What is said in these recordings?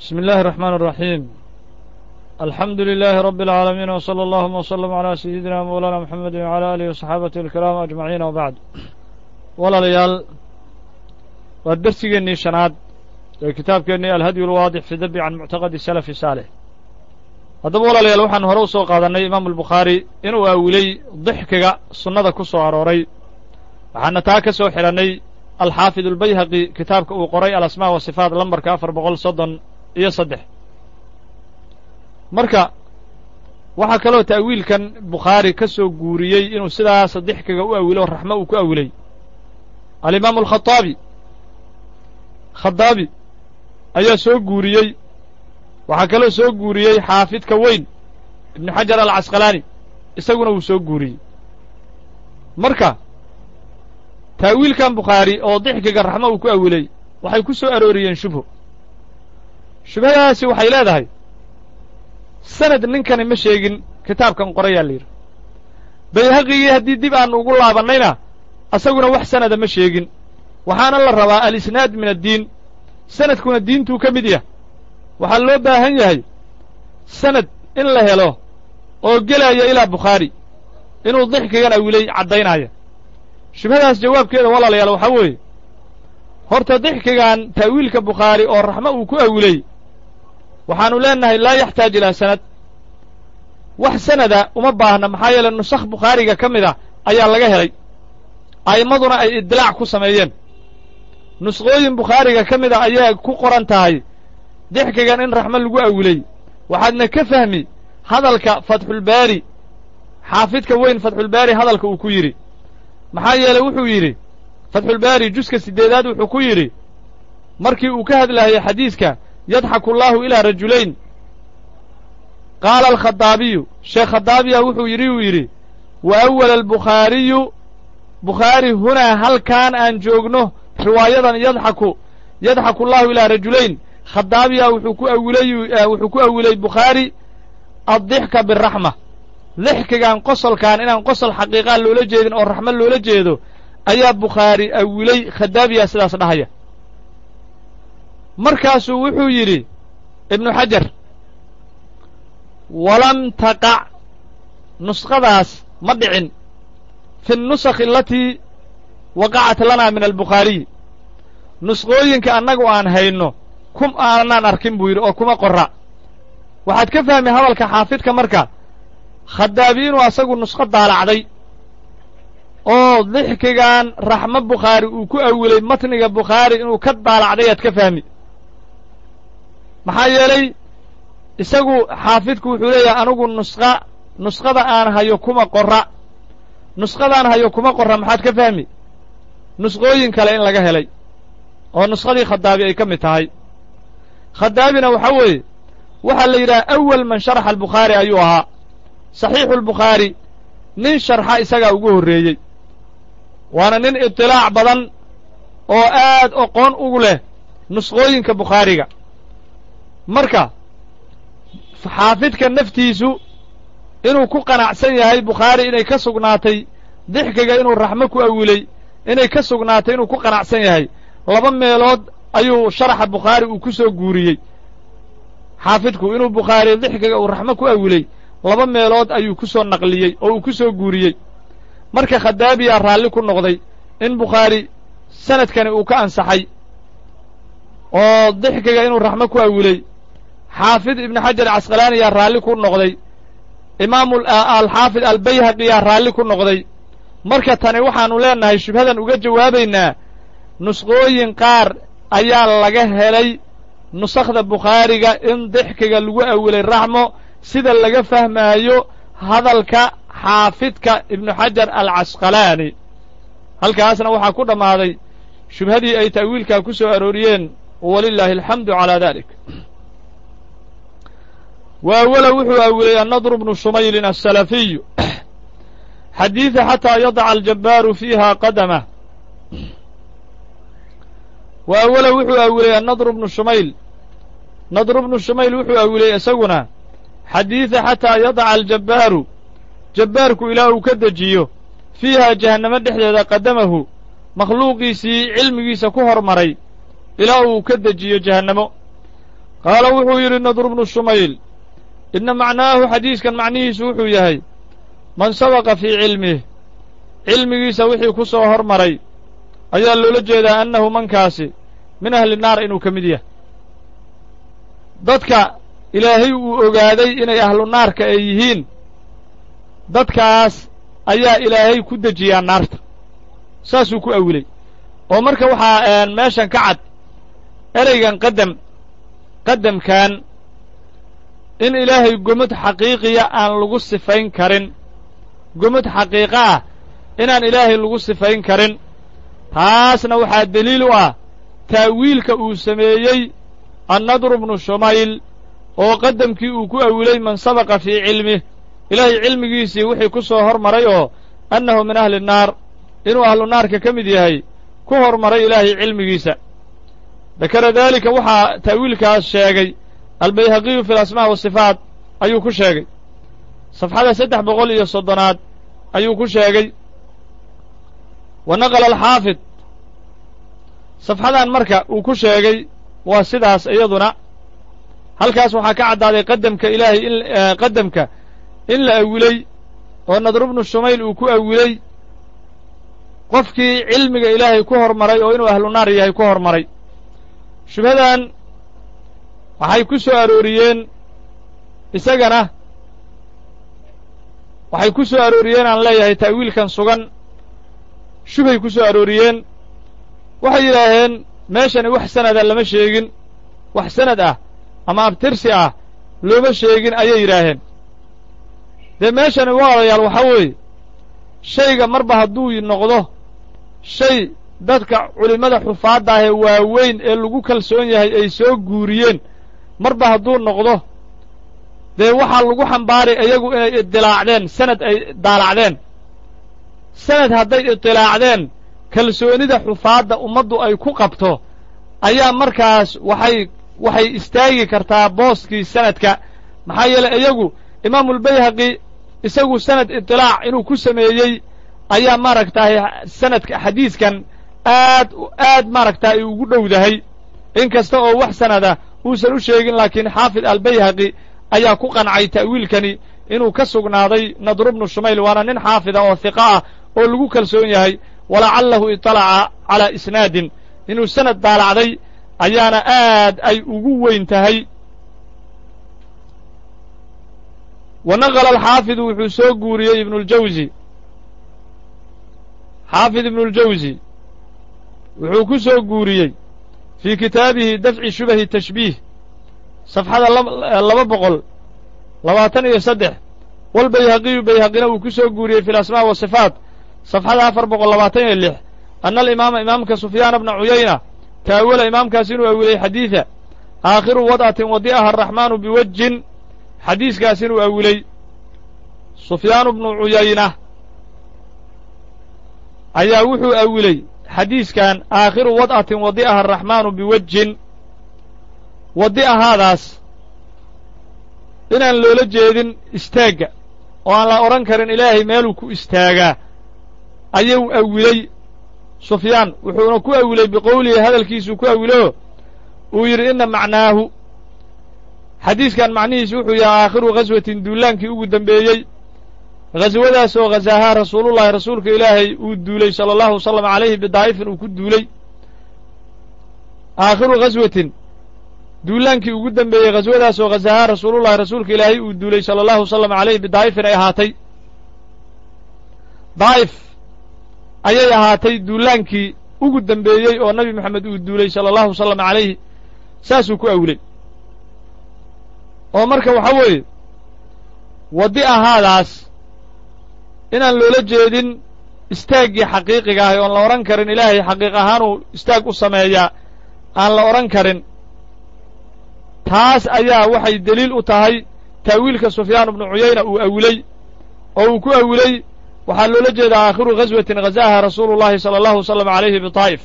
بسم الله الرحمن الرحيم الحمد لله رب العالمين وصلى اللهم وسلم على سيدنا مولانا محمد وعلى آله وصحابته الكرام أجمعين وبعد walaalayaal waa dersigeennii shanaad ee kitaabkeennii alhadyu alwaadix fi dabi can muctaqadi salafi saalix haddaba walaalayaal waxaan hore u soo qaadannay imaamu albukhaari inuu aawilay dixkiga sunnada ku soo arooray waxaana taa ka soo xidhannay alxaafid albayhaqi kitaabka uu qoray alasmaa wa sifaat lambarka afar boqol soddon iyo saddex marka waxaa kaloo ta'wiilkan bukhaari ka soo guuriyey inuu sidaas dixkiga u awilo raxmo uu ku awilay alimaamu alkhaaabi khadaabi ayaa soo guuriyey waxaa kaloo soo guuriyey xaafidka weyn ibnu xajar alcasqalaani isaguna wuu soo guuriyey marka ta'wiilkan bukhaari oo dixkiga raxmo uu ku awilay waxay ku soo arooriyeen shubho shubhadaasi waxay leedahay sanad ninkani ma sheegin kitaabkan qorayaa la yidhi bayhaqigii haddii dib aanu ugu laabannayna asaguna wax sanada ma sheegin waxaana la rabaa alisnaad min addiin sanadkuna diintuu ka mid yah waxaa loo baahan yahay sanad in la helo oo gelaya ilaa bukhaari inuu dixkigan awilay caddaynaya shubhadaas jawaabkeeda walaalayaal waxaa weeye horta dixkigan ta'wiilka bukhaari oo raxmo uu ku awilay waxaannu leennahay laa yaxtaaj ilaa sanad wax sanada uma baahna maxaa yeele nusakh bukhaariga ka mid a ayaa laga helay a'immaduna ay idilaac ku sameeyeen nusqooyin bukhaariga ka mid a ayaa ku qoran tahay dixkigan in raxmo lagu awilay waxaadna ka fahmi hadalka fatxulbaari xaafidka weyn fatxulbaari hadalka uu ku yidhi maxaa yeeley wuxuu yidhi fatxulbaari juska siddeedaad wuxuu ku yidhi markii uu ka hadlaayay xadiiska yadxaku allaahu ilaa rajulayn qaala alkhadaabiyu sheekh khadaabiya wuxuu yidhi uu yidhi wa awala albukhaariyu bukhaari hunaa halkaan aan joogno riwaayadan yadxaku yadxaku allaahu ilaa rajulayn khadaabiya wuxuu ku awilay wuxuu ku awilay bukhaari addixka biraxma dixkigan qosolkan inaan qosol xaqiiqaa loola jeedin oo raxmo loola jeedo ayaa bukhaari awilay khadaabiya sidaas dhahaya markaasuu wuxuu yidhi ibnu xajar walam taqac nusqadaas ma dhicin fi nnusakhi alatii waqacat lanaa min albukhaariyi nusqooyinka annagu aan hayno kum aanaan arkin buu yidhi oo kuma qorra waxaad ka fahmi hadalka xaafidka marka khadaabi inuu asagu nusqo daalacday oo dixkigan raxmo bukhaari uu ku awilay matniga bukhaari inuu ka daalacday aad ka fahmi maxaa yeelay isagu xaafidku wuxuu leeyahay anigu nusqa nusqada aan hayo kuma qorra nusqadaan hayo kuma qorra maxaad ka fahmi nusqooyin kale in laga helay oo nusqadii khadaabi ay ka mid tahay khadaabina waxaa weeye waxaa la yidhaha awal man sharaxa albukhaari ayuu ahaa saxiixu albukhaari nin sharxa isagaa ugu horreeyey waana nin itilaac badan oo aad oqoon ugu leh nusqooyinka bukhaariga marka xaafidka naftiisu inuu ku qanacsan yahay bukhaari inay ka sugnaatay dixkiga inuu raxmo ku awilay inay ka sugnaatay inuu ku qanacsan yahay laba meelood ayuu sharaxa bukhaari uu ku soo guuriyey xaafidku inuu bukhaari dixkiga uu raxmo ku awilay laba meelood ayuu ku soo naqliyey oo uu ku soo guuriyey marka khadaabiyaa raalli ku noqday in bukhaari sanadkani uu ka ansaxay oo dixkiga inuu raxmo ku awilay xaafid ibnu xajar casqalaaniyaa raalli ku noqday imaamu alxaafid albayhaqiyaa raalli ku noqday marka tani waxaannu leennahay shubhadan uga jawaabaynaa nusqooyin qaar ayaa laga helay nusakhda bukhaariga in dixkiga lagu awilay raxmo sida laga fahmaayo hadalka xaafidka ibnu xajar alcasqalaani halkaasna waxaa ku dhammaaday shubhadii ay ta'wiilkaa ku soo arooriyeen walilaahi alxamdu calaa dalik wa awala wuxuu awilay annadru bnu shumaylin asalafiyu xadiida xataa yadaca aljabbaaru fiiha qadamah wa awala wuxuu awilay annadru bnu shumayl nadru bnu shumayl wuxuu awilay isaguna xadiida xataa yadaca aljabbaaru jabbaarku ilaa uu ka dejiyo fiiha jahannamo dhexdeeda qadamahu makhluuqiisii cilmigiisa ku hormaray ilaa uu ka dejiyo jahannamo qaala wuxuu yidhi nadru bnu shumayl inna macnaahu xadiiskan macnihiisu wuxuu yahay man sabaqa fii cilmih cilmigiisa wixii ku soo hormaray ayaa loola jeedaa annahu mankaasi min ahli naar inuu ka mid yahay dadka ilaahay uu ogaaday inay ahlu naarka ay yihiin dadkaas ayaa ilaahay ku dejiyaa naarta saasuu ku awilay oo marka waxaa meeshan ka cad ereygan qadam qadamkan in ilaahay gomad xaqiiqiya aan lagu sifayn karin gomad xaqiiqo ah inaan ilaahay lagu sifayn karin taasna waxaa deliil u ah ta'wiilka uu sameeyey annadru bnu shumayl oo qadamkii uu ku awilay man sabaqa fii cilmih ilaahay cilmigiisii wixii ku soo hormaray oo annahu min ahli nnaar inuu ahlu naarka ka mid yahay ku hormaray ilaahay cilmigiisa dakara daalika waxaa ta'wiilkaas sheegay albayhaqiyu fi alasmaa wasifaat ayuu ku sheegay safxada saddex boqol iyo soddonaad ayuu ku sheegay wa naqala alxaafid safxadan marka uu ku sheegay waa sidaas iyaduna halkaas waxaa ka caddaaday qadamka ilaahay in qadamka in la awilay oo nadru bnu shumayl uu ku awilay qofkii cilmiga ilaahay ku hormaray oo inuu ahlu naar yahay ku hormaray shubhadan waxay ku soo arooriyeen isagana waxay ku soo arooriyeen aan leeyahay ta'wiilkan sugan shubhay ku soo arooriyeen waxay yidhaaheen meeshani wax sanada lama sheegin wax sanad ah ama abtirsi ah looma sheegin ayay yidhaaheen dee meeshani walaalayaal waxaa weeye shayga marba hadduu noqdo shay dadka culimmada xufaadda ahee waaweyn ee lagu kalsoon yahay ay soo guuriyeen marba hadduu noqdo dee waxaa lagu xambaaray iyagu inay idilaacdeen sanad ay daalacdeen sanad hadday idilaacdeen kalsoonida xufaadda ummaddu ay ku qabto ayaa markaas waxay waxay istaagi kartaa booskii sanadka maxaa yeeley iyagu imaamulbayhaqi isagu sanad idilaac inuu ku sameeyey ayaa maaragtahay sanadka xadiiskan aad aad maaragtaa ay ugu dhowdahay in kasta oo wax sanada uusan u sheegin laakiin xaafid albayhaqi ayaa ku qancay ta'wiilkani inuu ka sugnaaday nadru bnu shumayl waana nin xaafida oo hiqa ah oo lagu kalsoon yahay walacallahu iطalaca calaa isnaadin inuu sanad daalacday ayaana aad ay ugu weyn tahay wa naqala alxaafidu wuxuu soo guuriyey ibnuljawsi xaafid ibnuljawsi wuxuu ku soo guuriyey fii kitaabihi dafci shubahi tashbiih safxada laba boqol labaatan iyo saddex walbayhaqiyu bayhaqina uu ku soo guuriyey fi alasmaa wasifaat safxada afar boqol labaatan iyo lix anna alimaama imaamka sufyaana bna cuyayna taawala imaamkaas inuu awilay xadiida aakhiru wad'atin wadi'aha araxmaanu biwajin xadiiskaas inuu awilay sufyaanu bnu cuyayna ayaa wuxuu awilay xadiiskan aakhiru wad'atin wadi'aha araxmaanu biwajin wadi'ahaadaas inaan loola jeedin istaagga oo aan la odhan karin ilaahay meeluu ku istaagaa ayuu awilay sufyaan wuxuuna ku awilay biqowlihi hadalkiisuu ku awilo uu yidhi inna macnaahu xadiiskan macnihiisu wuxuu yahay aakhiru ghaswatin duulaankii ugu dembeeyey ghaswadaas oo ghasahaa rasuulullahi rasuulka ilaahay uu duulay sala allahu wasalam calayhi bidaa'ifin uu ku duulay aakhiru ghaswatin duulaankii ugu dembeeyey ghaswadaas oo ghasahaa rasuulullahi rasuulka ilaahay uu duulay sala allahu wasalam calayhi bidaa'ifin ay ahaatay daa'if ayay ahaatay duulaankii ugu dembeeyey oo nabi moxamed uu duulay sala allahu wasalam calayhi saasuu ku awilay oo marka waxaa weeye waddi ahaadaas inaan loola jeedin istaaggii xaqiiqiga ahay oon la odhan karin ilaahay xaqiiq ahaanuu istaag u sameeyaa aan la odhan karin taas ayaa waxay deliil u tahay ta'wiilka sufyaan bnu cuyayna uu awilay oo uu ku awilay waxaa loola jeedaa aakhiru ghaswatin ghazaha rasuulu llahi sala allahu wasalam calayhi bitaa'if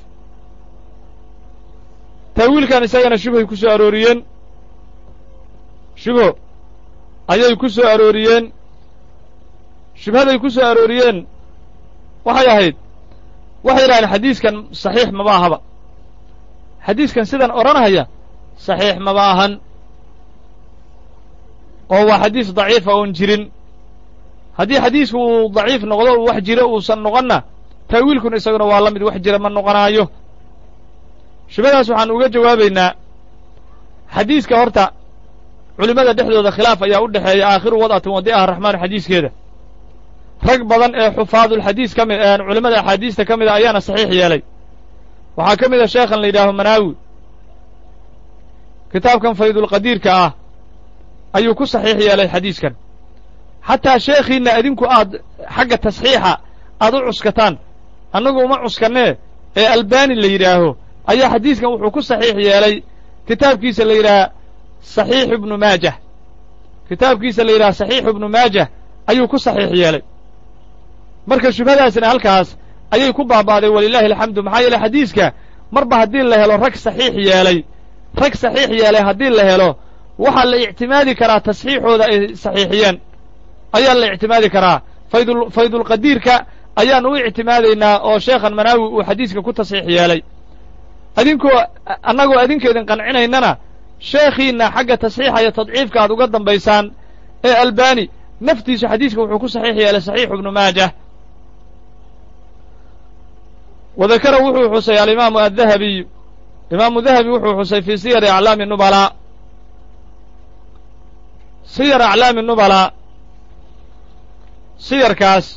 ta'wiilkan isagana shubhay ku soo arooriyeen shubho ayay ku soo arooriyeen shubhaday ku soo arooriyeen waxay ahayd waxay yidhahdeen xadiiskan saxiix maba ahaba xadiiskan sidan odhanahaya saxiix maba ahan oo waa xadiis daciifa oon jirin haddii xadiisku uu daciif noqdo uu wax jiro uusan noqonna taawiilkuna isaguna waa la mid wax jira ma noqonaayo shubadaas waxaan uga jawaabaynaa xadiiska horta culimmada dhexdooda khilaaf ayaa u dhexeeya aakhiru wad'atin wadi'aha raxmaan xadiiskeeda rag badan ee xufaadulxadiis ka mid culimmada axaadiista ka mida ayaana saxiix yeelay waxaa ka mid a sheekhan la yidhaaho manaawi kitaabkan faydulqadiirka ah ayuu ku saxiix yeelay xadiiskan xataa sheekhiinna adinku aad xagga tasxiixa aad u cuskataan annagu uma cuskannee ee albani la yidhaaho ayaa xadiiskan wuxuu ku saxiix yeelay kitaabkiisa la yidhaha saxiix ibnu maajah kitaabkiisa la yidhaha saxiixu ibnu maajah ayuu ku saxiix yeelay marka shubhadaasina halkaas ayay ku baaba'day walilaahi alxamdu maxaa yeeley xadiiska marba haddii la helo rag saxiix yeelay rag saxiix yeelay haddii la helo waxaa la ictimaadi karaa tasxiixooda ay saxiixiyeen ayaa la ictimaadi karaa faydul faydulqadiirka ayaan u ictimaadaynaa oo sheekhan manaawi uu xadiiska ku tasxiix yeelay adinkoo annagoo adinkeedin qancinaynana sheekhiinna xagga tasxiixa iyo tadciifka aad uga dambaysaan ee albani naftiisu xadiiska wuxuu ku saxiix yeelay saxiixu ibnu maajah wadakara wuxuu xusay alimaamu addahabiy imaamu dahabi wuxuu xusay fii siyari aclaami nubalaa siyar aclaami nubalaa siyarkaas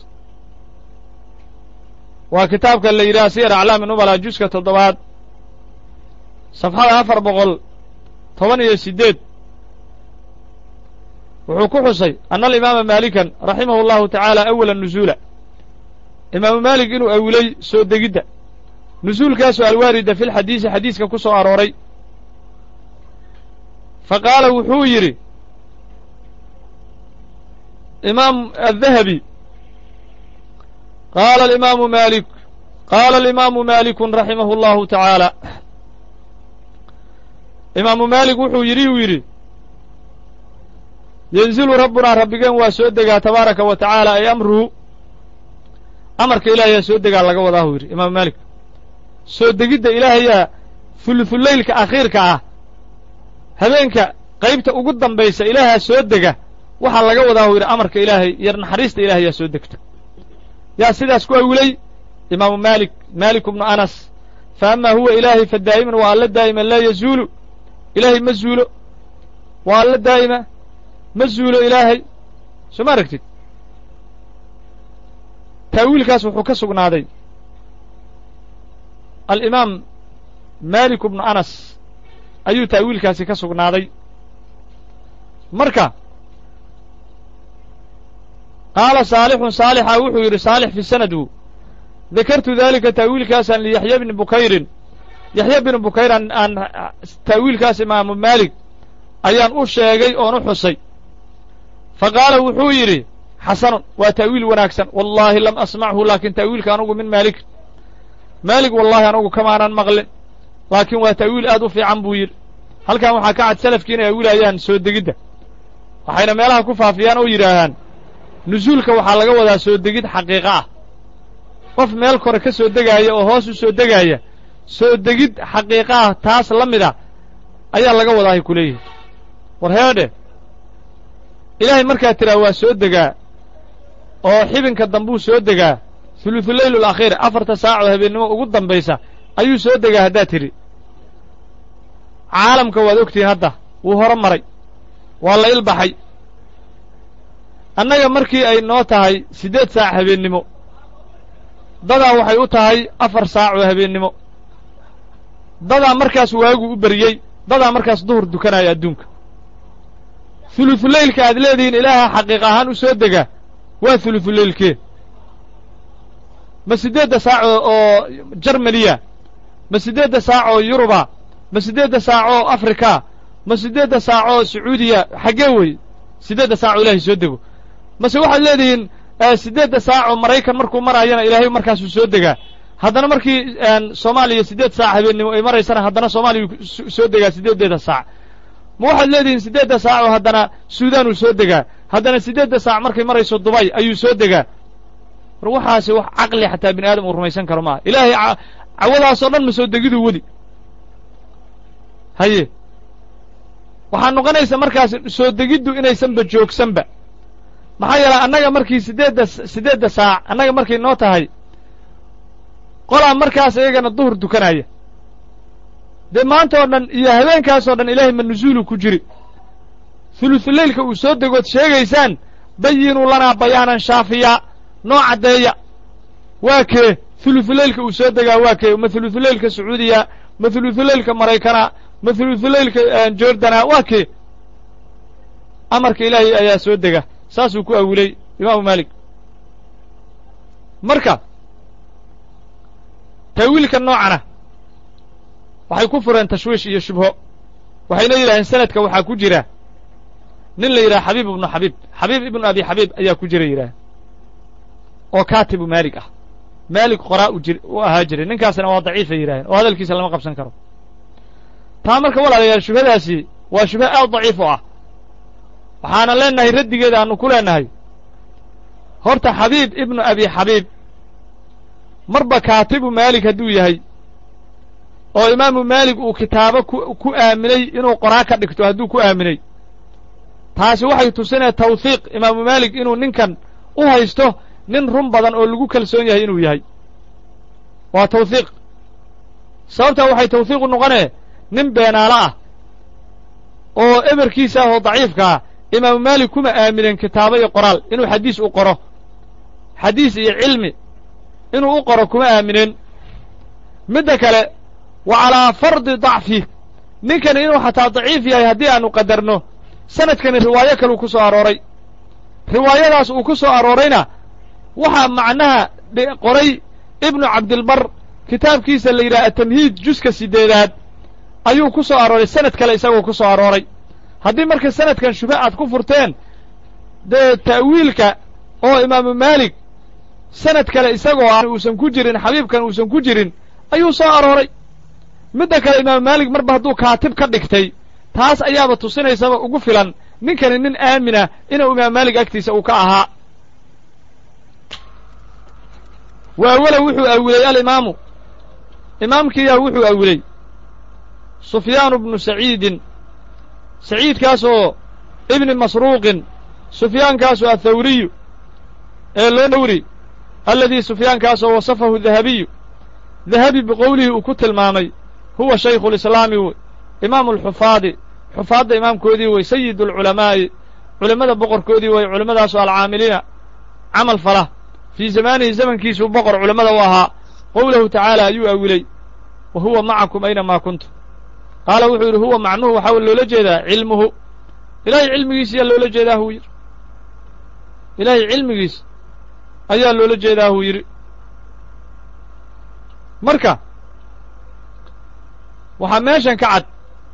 waa kitaabka la yidhaha siyar aclaami nubalaa juska toddobaad safxada afar boqol toban iyo siddeed wuxuu ku xusay anna alimaama maalikan raximahu allahu tacaala awala nusuula imaamu maalik inuu awilay soo degidda nusuulkaasoo alwaarida fi lxadiisi xadiiska ku soo arooray fa qaala wuxuu yidhi imaam addahabi qaala alimaamu maalik qaala alimaamu maalikun raximahu allahu tacaala imaamu maalik wuxuu yidhi uu yidhi yenzilu rabbunaa rabbigeen waa soo degaa tabaaraka wa tacaala ay amruhu amarka ilaahayaa soo degaa laga wadaahu yidhi imaamu maalik soo degidda ilaahayaa huluthuleylka akhiirka ah habeenka qaybta ugu dambaysa ilaahaa soo dega waxaa laga wadaahu yidhi amarka ilaahay iyo naxariista ilahayaa soo degta yaa sidaas ku awilay imaamu maalik maalik bnu anas fa amaa huwa ilaahay fa daa'iman waa alla daa'iman laa yazuulu ilaahay ma zuulo waa alla daa'ima ma zuulo ilaahay soo ma aragtid taawiilkaas wuxuu ka sugnaaday alimaam maalik bnu anas ayuu taawiilkaasi ka sugnaaday marka qaala saalixun saalixa wuxuu yidhi saalix fi sanadu dakartu daalika taawiilkaasaan liyaxya bni bukayrin yaxya bni bukayr aan aan taawiilkaas imaamu maalik ayaan u sheegay oon u xusay fa qaala wuxuu yidhi xasanun waa taawiil wanaagsan wallaahi lam asmachu laakiin taawiilka anugu min maalik maalik wallaahi anugu kamaanan maqlin laakiin waa taawiil aad u fiican buu yidhi halkan waxaa ka cad salafkii inay awilayaan soo degidda waxayna meelaha ku faafiyaan oo yidhaahaan nusuulka waxaa laga wadaa soo degid xaqiiqo ah qof meel kore ka soo degaaya oo hoos u soo degaaya soo degid xaqiiqo ah taas la mid a ayaa laga wadaahay ku leeyihi war heedhe ilaahay markaa tiraa waa soo degaa oo xibinka dambuu soo degaa huluthulayl alakhiir afarta saacoo habeennimo ugu dambaysa ayuu soo degaa haddaad tidhi caalamka waad ogtihiin hadda wuu horo maray waa la ilbaxay annaga markii ay noo tahay siddeed saac habeennimo dadaa waxay u tahay afar saac oo habeennimo dadaa markaas waagu u beriyey dadaa markaas duhur dukanaya adduunka huluthuleylka aad leedihiin ilaaha xaqiiq ahaan u soo dega waa huluthuleylkee ma siddeedda saac oo jarmaniya ma siddeedda saac oo yuruba ma siddeedda saac oo afrika ma siddeedda saac oo sacuudiya xaggee wey siddeedda saac oo ilaahay soo dego mase waxaad leedihiin siddeedda saac oo maraykan markuu maraayana ilaahay markaasuu soo degaa haddana markii soomaaliya siddeed saac habeennimo ay maraysana haddana soomaaliya soo degaa siddeeddeeda saac ma waxaad leedihiin siddeedda saac oo haddana suudaan uu soo degaa haddana siddeedda saac markay marayso dubay ayuu soo degaa war waxaasi wax caqli xataa bini aadam uu rumaysan karo maaha ilaahay cawadaasoo dhan ma soo degiduu weli haye waxaa noqonaysa markaas soo degiddu inaysanba joogsanba maxaa yeelay annaga markii siddeedda siddeedda saac annaga markay noo tahay qolaa markaas iyagana duhur dukanaya dee maanta oo dhan iyo habeenkaasoo dhan ilaahay ma nusuulu ku jiri hulusuleylka uu soo degood sheegaysaan bayinuu lanaa bayaanan shaafiyaa noo caddeeya waa kee hulusuleylka uu soo degaa waa kee ma hulusuleylka sacuudiya ma hulusuleylka maraykana ma hulusuleylka jordana waa kee amarka ilaahay ayaa soo dega saasuu ku awilay imaamu maalik marka taawiilka noocana waxay ku fureen tashwiish iyo shubho waxayna yidhaaheen sanadka waxaa ku jira nin la yidhaha xabiib ibnu xabiib xabiib ibnu abi xabiib ayaa ku jira yidhaah oo kaatibu maalig ah maalig qoraa u jir u ahaa jiray ninkaasna waa daciifay yidhaaheen oo hadalkiisa lama qabsan karo taa marka walaalayaal shubhadaasi waa shubho aad daciif u ah waxaana leenahay raddigeeda aanu ku leenahay horta xabiib ibnu abi xabiib marba kaatibu maalig hadduu yahay oo imaamu maalig uu kitaabo ku ku aaminay inuu qoraa ka dhigto hadduu ku aaminay taasi waxay tusinaya tawhiiq imaamu maalig inuu ninkan u haysto nin run badan oo lagu kalsoon yahay inuu yahay waa tawhiiq sababtaa waxay tawhiiq u noqonee nin beenaalo ah oo eberkiisa ah oo daciifka ah imaamu maalik kuma aamineen kitaabo iyo qoraal inuu xadiis u qoro xadiis iyo cilmi inuu u qoro kuma aamineen midda kale wa calaa fardi dacfi ninkani inuu xataa daciif yahay haddii aanu qadarno sanadkani riwaayo kaluu ku soo arooray riwaayadaas uu ku soo aroorayna waxaa macnaha qoray ibnu cabdilbar kitaabkiisa la yidhaha atamhiid juska siddeedaad ayuu ku soo arooray sanad kale isagoo ku soo arooray haddii marka sanadkan shube aad ku furteen dee ta'wiilka oo imaamu maalik sanad kale isagoo aan uusan ku jirin xabiibkan uusan ku jirin ayuu soo arooray midda kale imaamu maalik marba hadduu kaatib ka dhigtay taas ayaaba tusinaysaba ugu filan ninkani nin aamina inuu imaam maalik agtiisa uu ka ahaa waawala wuxuu awilay alimaamu imaamkiiyaa wuxuu awilay sufyaanu bnu saciidin saciidkaasoo ibni masruuqin sufyaankaasoo athawriyu ee loo dhowri alladii sufyaankaasoo wasafahu dahabiyu dahabi biqowlihi uu ku tilmaamay huwa shaykhu lislaami wey imaamu alxufaadi xufaadda imaamkoodii wey sayid alculamaa'i culimmada boqorkoodii wey culimmadaasoo alcaamiliina camal fala fii zamaanihi zamankiisuu boqor culimmada u ahaa qowlahu tacaala ayuu awilay wa huwa macakum aynamaa kuntum qaala wuxuu yidhi huwa macnuhu waxaa loola jeedaa cilmuhu ilaahay cilmigiis ayaa loola jeedaa huu yidhi ilaahay cilmigiis ayaa loola jeedaa huu yidhi marka waxaa meeshan ka cad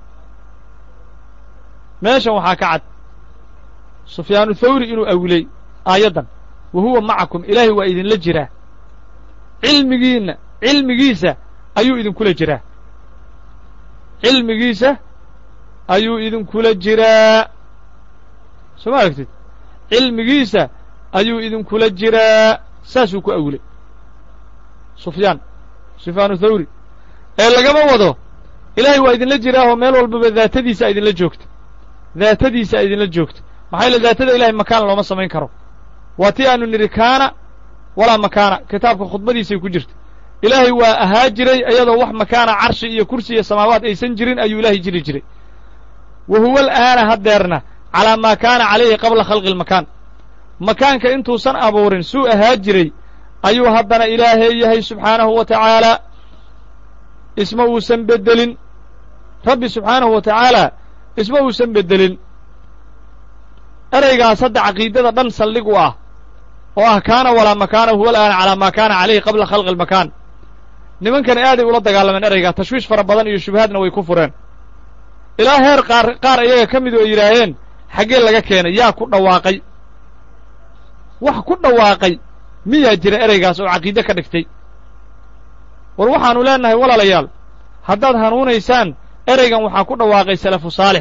meeshan waxaa ka cad sufyaanu thawri inuu awilay aayaddan wa huwa macakum ilaahay waa idinla jiraa cilmigiinna cilmigiisa ayuu idinkula jiraa cilmigiisa ayuu idinkula jiraa soo ma aragtid cilmigiisa ayuu idinkula jiraa saasuu ku awilay sufyaan sufyaanu thawri ee lagama wado ilaahay waa idinla jiraahoo meel walbaba daatadiisa idinla joogta daatadiisa idinla joogta maxaa yaele daatada ilahay makaan looma samayn karo waa tii aanu nidhi kaana walaa makaana kitaabka khudbadiisay ku jirta ilaahay waa ahaa jiray iyadoo wax makaana carshi iyo kursi iyo samaawaat aysan jirin ayuu ilaahay jiri jiray wa huwa al'aana haddeerna calaa maa kaana calayhi qabla khalqi almakaan makaanka intuusan abuurin suu ahaa jiray ayuu haddana ilaahay yahay subxaanahu wa tacaalaa isma uusan beddelin rabbi subxaanahu wa tacaala isma uusan beddelin ereygaas hadda caqiidada dhan saldhig u ah oo ah kaana walaa makaana huwa al'aana calaa maa kaana calayhi qabla khalqi almakaan nimankani aaday ula dagaalameen ereygaa tashwiish fara badan iyo shubahaadna way ku fureen ilaa heer qaar qaar iyaga ka midu ay yidhaaheen xaggee laga keenay yaa ku dhawaaqay wax ku dhawaaqay miyaa jira ereygaas oo caqiide ka dhigtay war waxaannu leennahay walaalayaal haddaad hanuunaysaan ereygan waxaa ku dhawaaqay salafu saalix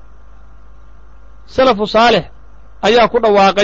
salafu saalix ayaa ku dhawaaqay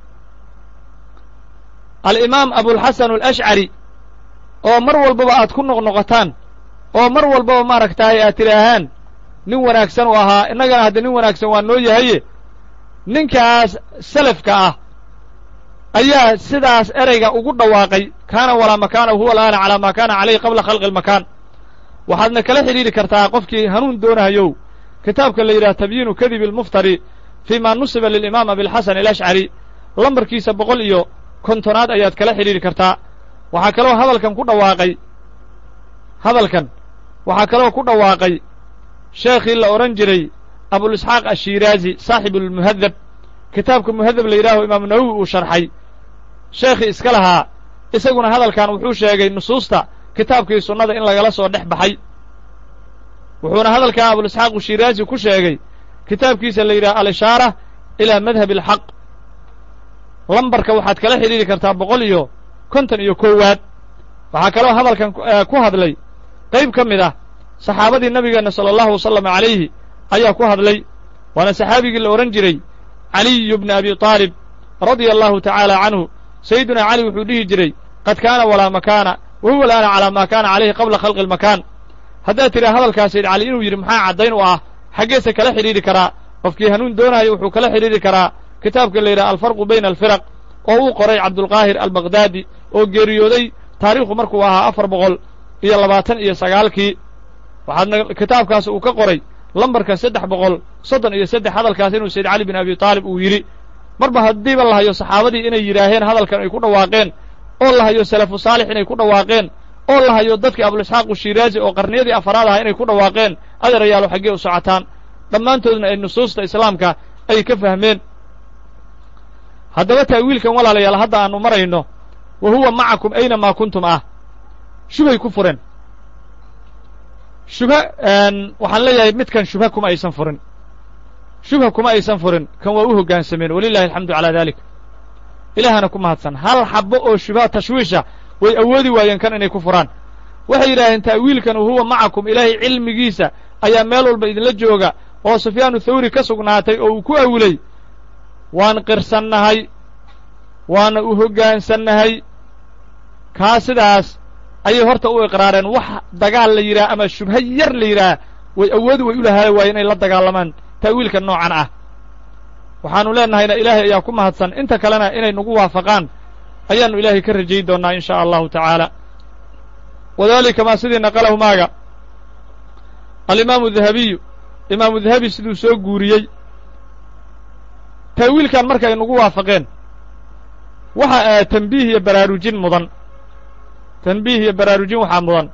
alimaam abulxasan alashcari oo mar walbaba aad ku noqnoqotaan oo mar walbaba maaragtaay aad tidhaahaan nin wanaagsan u ahaa innagana hadda nin wanaagsan waa noo yahaye ninkaas salafka ah ayaa sidaas ereyga ugu dhawaaqay kaana walaa makaana huwa alaana calaa maa kaana calayhi qabla khalqi almakaan waxaadna kala xidhiidhi kartaa qofkii hanuun doonahayow kitaabka la yidhaha tabyiinu kadibi almuftari fii ma nusiba lilimaam abilxasan alashcari lambarkiisa boqol iyo kontonaad ayaad kala xidhiidhi kartaa waxaa kaloo hadalkan ku dhawaaqay hadalkan waxaa kaloo ku dhawaaqay sheekhii la odhan jiray abulisxaaq ashiiraazi saaxibu lmuhadab kitaabka muhadab la yidhaaho imaamu nawowi uu sharxay sheekhii iska lahaa isaguna hadalkan wuxuu sheegay nusuusta kitaabkii sunnada in lagala soo dhex baxay wuxuuna hadalkan abulisxaaq ashiraazi ku sheegay kitaabkiisa la yidhaha alishaara ilaa madhabi alxaq lambarka waxaad kala xidhiidhi kartaa boqol iyo konton iyo koowaad waxaa kaloo hadalkan ku hadlay qayb ka mid ah saxaabadii nabigeenna sala allahu wasalam calayhi ayaa ku hadlay waana saxaabigii la odhan jiray caliyu bni abi taalib radia allahu tacaala canhu sayidunaa cali wuxuu dhihi jiray qad kaana walaa makaana wa huwa alaana calaa maa kaana calayhi qabla khalqi almakaan haddaad tidhaa hadalkaa sayid cali inuu yidhi maxaa caddayn u ah xaggeese kala xidhiidhi karaa qofkii hanuun doonaayo wuxuu kala xidhiidhi karaa kitaabka la yidhaha alfarqu bayna alfiraq oo uu qoray cabdulqaahir albaqhdaadi oo geeriyooday taariikhu markuu ahaa afar boqol iyo labaatan iyo sagaalkii waxaadna kitaabkaas uu ka qoray lambarka saddex boqol soddon iyo saddex hadalkaas inuu sayd cali bin abi taalib uu yidhi marba haddiiba la hayo saxaabadii inay yidhaaheen hadalkan ay ku dhawaaqeen oo la hayo salafu saalix inay ku dhawaaqeen oo la hayo dadkii abulisxaaqu shiraazi oo qarniyadii afaraad aha inay ku dhawaaqeen adeerayaalo xaggee u socotaan dhammaantoodna ay nusuusta islaamka ay ka fahmeen haddaba taawiilkan walaalayaal hadda aanu marayno wa huwa macakum aynamaa kuntum ah shubhay ku fureen shubha waxaan leeyahay midkan shubha kuma aysan furin shubha kuma aysan furin kan waa u hoggaansameen walilahi alxamdu calaa dalik ilaahana ku mahadsan hal xabbo oo shubha tashwiisha way awoodi waayeen kan inay ku furaan waxay yidhaaheen ta'wiilkan huwa macakum ilaahay cilmigiisa ayaa meel walba idinla jooga oo sufyaanu thawri ka sugnaatay oo uu ku awilay waan qirsannahay waana u hoggaansannahay kaa sidaas ayay horta u iqraareen wax dagaal la yidhaha ama shubho yar la yidhaah way awoodi way u lahaala waaye inay la dagaalamaan ta'wiilka noocan ah waxaanu leenahayna ilaahay ayaa ku mahadsan inta kalena inay nagu waafaqaan ayaannu ilaahay ka rajayn doonnaa in shaa allahu tacaala wadaalika maa sidii naqalahu maaga alimaamu dahabiyu imaamu dahabi siduu soo guuriyey ta'wiilkan marka ay nagu waafaqeen waxa tanbiih iyo baraarujin mudan tanbiih iyo baraarujin waxaa mudan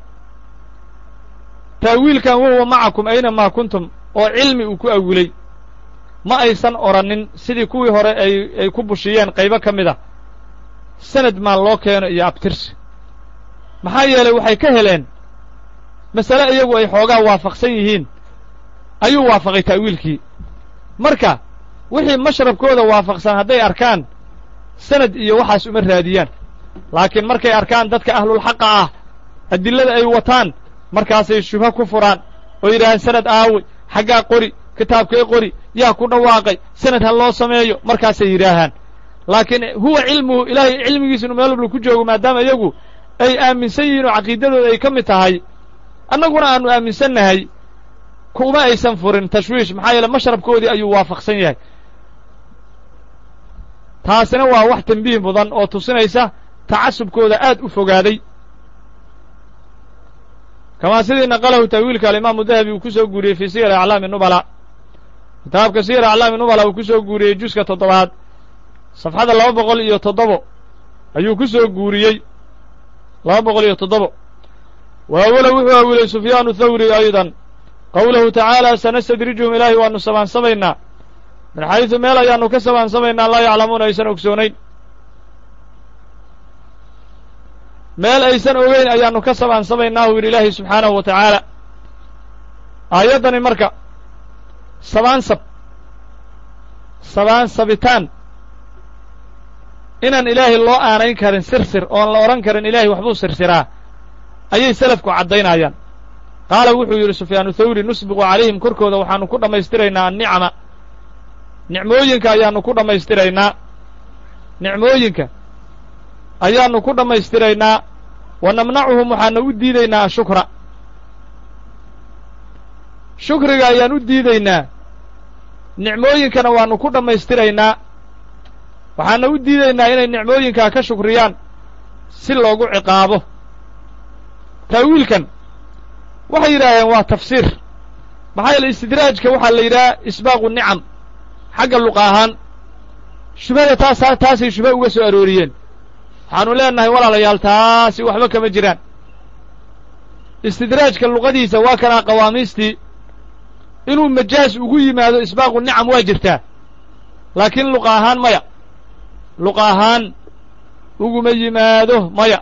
ta'wiilkan wahuwa macakum aynamaa kuntum oo cilmi uu ku awilay ma aysan odhannin sidii kuwii hore ay ay ku bushiyeen qaybo ka mid a sanad maan loo keeno iyo abtirsi maxaa yeelay waxay ka heleen masale iyagu ay xoogaa waafaqsan yihiin ayuu waafaqay ta'wiilkii marka wixii mashrabkooda waafaqsan hadday arkaan sanad iyo waxaas uma raadiyaan laakiin markay arkaan dadka ahlulxaqa ah adillada ay wataan markaasay shubho ku furaan oo yidhaaheen sanad aawey xaggaa qori kitaabkee qori yaa ku dhawaaqay sanad ha loo sameeyo markaasay yidhaahaan laakiin huwa cilmuhu ilaahay cilmigiisa inu meel walba ku joogo maadaama iyagu ay aaminsan yihiin oo caqiidadooda ay ka mid tahay annaguna aannu aaminsannahay kuma aysan furin tashwiish maxaa yeele mashrabkoodii ayuu waafaqsan yahay taasina waa wax tembiih mudan oo tusinaysa tacasubkooda aad u fogaaday kamaa sidii naqalahu ta'wiilka alimaamu dahabi uu ku soo guuriyey fii siyar aclaami nubala kitaabka siyar aclaami nubala uu ku soo guuriyey juska toddobaad safxada laba boqol iyo toddobo ayuu ku soo guuriyey laba boqol iyo toddobo wa awala wuxuu awilay sufyaanu thawri aydan qowlahu tacaala sanastadrijuhum ilaahay waannu sabaansamaynaa min xaysu meel ayaannu ka sabaansamaynaa laa yaclamuuna aysan ogsoonayn meel aysan ogeyn ayaannu ka sabaansamaynaa u yidhi ilaahay subxaanahu wa tacaala aayaddani marka sabaansab sabaansabitaan inaan ilaahay loo aanayn karin sirsir oon la odhan karin ilaahay waxbuu sirsiraa ayay selafku caddaynayaan qaala wuxuu yidhi sufyaanu thawri nusbiqu calayhim korkooda waxaannu ku dhammaystiraynaa annicama nicmooyinka ayaannu ku dhammaystiraynaa nicmooyinka ayaannu ku dhammaystiraynaa wa namnacuhum waxaana u diidaynaa ashukra shukriga ayaan u diidaynaa nicmooyinkana waannu ku dhammaystiraynaa waxaana u diidaynaa inay nicmooyinkaa ka shukriyaan si loogu ciqaabo ta'wiilkan waxay yidhaaheen waa tafsiir maxaa yeele istidraajka waxaa la yidhaha isbaaqu nicam xagga luqa ahaan shubhada taasaa taasay shubha uga soo arooriyeen waxaanu leenahay walaalayaal taasi waxba kama jiraan istidraajka luqadiisa waa kanaa qawaamiistii inuu majaas ugu yimaado isbaaqu nicam waa jirtaa laakiin luqa ahaan maya luqa ahaan uguma yimaado maya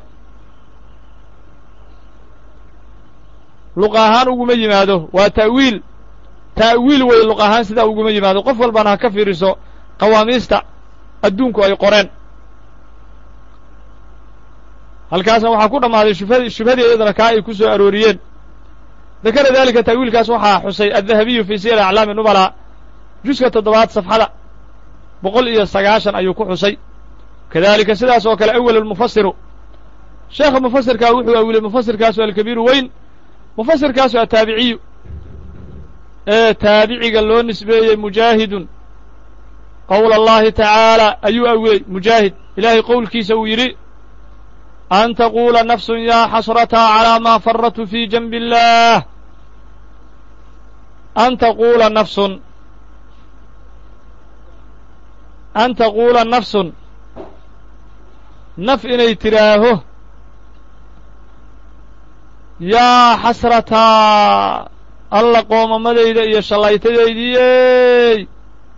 luqa ahaan uguma yimaado waa ta'wiil ta'wiil wey luq ahaan sidaa uguma yimaado qof walbana ha ka fiiriso qawaamiista adduunku ay qoreen halkaasna waxaa ku dhammaaday shubhad shubhadii iyadana kaa ay ku soo arooriyeen dakara daalika ta'wiilkaas waxaa xusay addahabiyu fii siyar aclaami nubala juska toddobaad safxada boqol iyo sagaashan ayuu ku xusay kadalika sidaas oo kale awel almufasiru sheekha mufasirkaa wuxuu awilay mufasirkaasu alkabiiru weyn mufasirkaasu ataabiciyu ee taabiciga loo nisbeeyey mujaahidun qowla allahi tacaala ayuu awilay mujaahid ilaahay qowlkiisa uu yidhi an taquula nafsun yaa xasrataa calaa maa faratu fii janbi illaah an taquula nafsun an taquula nafsun naf inay tidhaaho yaa xasrataa alla qoomamadayda iyo shallaytadaydiyey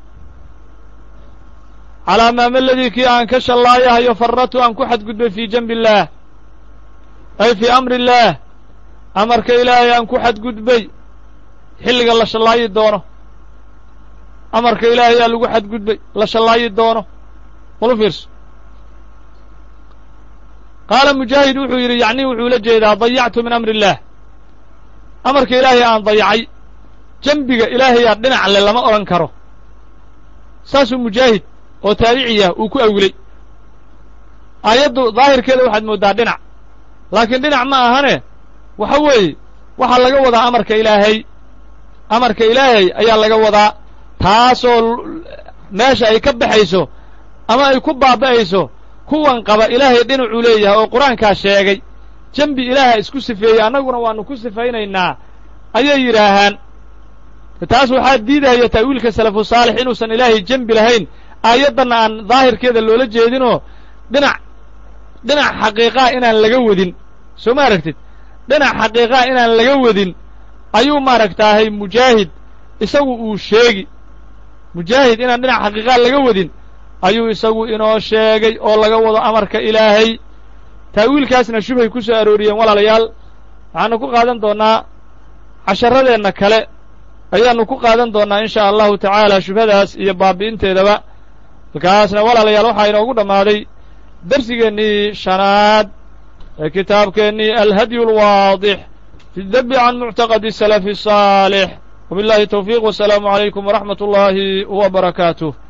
calaa maamaladii kii aan ka shallaayahayo farratu aan ku xadgudbay fii janbi illaah ay fii amri illaah amarka ilaahay aan ku xadgudbay xilliga la shallaayi doono amarka ilaahay aa lagu xadgudbay la shallaayi doono malu fiirso qaala mujaahid wuxuu yidhi yacnii wuxuu la jeedaa dayactu min amri illaah amarka ilaahay aan dayacay dembiga ilaahayaa dhinac le lama odhan karo saasuu mujaahid oo taabiciya uu ku awilay aayaddu daahirkeeda waxaad mooddaa dhinac laakiin dhinac ma ahane waxa weeye waxaa laga wadaa amarka ilaahay amarka ilaahay ayaa laga wadaa taasoo meesha ay ka baxayso ama ay ku baaba'ayso kuwan qaba ilaahay dhinacuu leeyahay oo qur-aankaa sheegay dembi ilaaha isku sifeeyey annaguna waannu ku sifaynaynaa ayay yidhaahaan taas waxaa diidahaya ta'wiilka salafu saalix inuusan ilaahay dembi lahayn aayaddanna aan daahirkeeda loola jeedinoo dhinac dhinac xaqiiqaa inaan laga wadin soo ma aragtid dhinac xaqiiqaa inaan laga wadin ayuu maaragtaahay mujaahid isagu uu sheegi mujaahid inaan dhinac xaqiiqaa laga wadin ayuu isagu inoo sheegay oo laga wado amarka ilaahay ta'wiilkaasna shubhay ku soo arooriyeen walaalayaal waxaanu ku qaadan doonnaa casharadeenna kale ayaannu ku qaadan doonnaa in shaa allahu tacaala shubhadaas iyo baabi'inteedaba halkaasna walaalayaal waxaa inoogu dhammaaday darsigeennii shanaad ee kitaabkeennii alhadyu alwaadix fi dabi can muctaqadi salafi الsaalix wabiاllahi towfiiq wasalaamu calaykum waraxmat اllahi wa barakaatuh